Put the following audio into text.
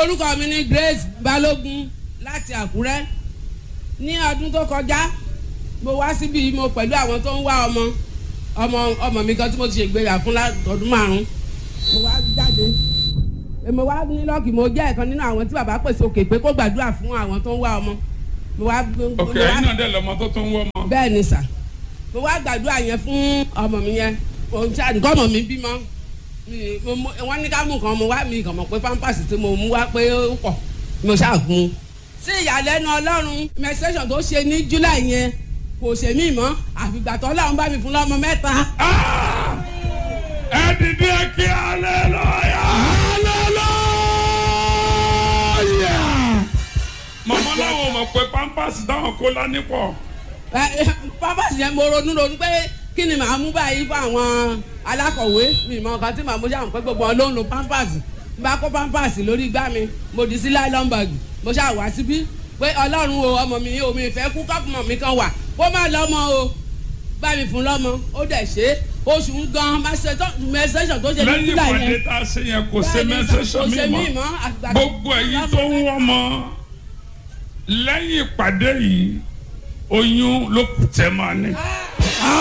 orúkọ mi ni Grace Balógun láti Àkúrẹ́ ní ọdún tó kọjá mo wá síbi mo pẹ̀lú àwọn tó ń wá ọmọ ọmọ ọmọ mi kan tí mo ti ṣègbéyà fún ọdún márùn mo wá jáde mo wá ní lọ́ọ̀kì mo jẹ́ ẹ̀kan nínú àwọn tí bàbá pèsè òkè pé kó gbàdúrà fún àwọn tó ń wá ọmọ mo wá. ok ẹ̀yin náà dẹ̀ lọ́mọ tó tún wọ́ ọmọ. bẹ́ẹ̀ ni sà mo wá gbàdúrà yẹn fún ọmọ mi yẹn òun ṣáà nǹkan ọmọ mi bímọ wọ́n ní ká mú nǹkan mo wá mi kàn mọ̀ pé pampers tí mo mú wá pé ó pọ̀ mo ṣáà gun un. sí ìyàlẹ́nu ọlọ́run menstruation tó ṣe ní july yẹn kò ṣe mí mọ́ àfìgbà tó ọlọ́run bá mi fún lọ́mọ mẹ́ta. ẹ dìde kí hallelujah hallelujah. màmá náà mọ̀ pé pampers táwọn kó lání pọ̀. pampers yẹn mo ronú ronú pé kí ni màá mú báyìí fún àwọn alákọ̀wé mi mọ nǹkan tí màá mú ṣáà pé gbogbo wọn ló ń lo pampers bá kó pampers lórí igbá mi mo dì sí nylon bag mo ṣáà wá síbí pé ọlọ́run o ọmọ mi o mi fẹ́ kú kọ́pùmọ̀ mi kan wà kó má lọ́mọ o bá mi fún lọ́mọ ó dẹ̀ ṣe oṣù ń gan mẹsẹ̀sọ̀ tó ṣe ní lẹ́yìn july ìpàdé yẹn tá a ṣe yẹn kò ṣe mẹ́sẹ̀sọ̀ mi mọ́ gbogbo ẹ̀yin tó ń wọ́n mọ́ lẹ́yìn ìpàdé yìí oyún ló kù tẹ́ máa ní.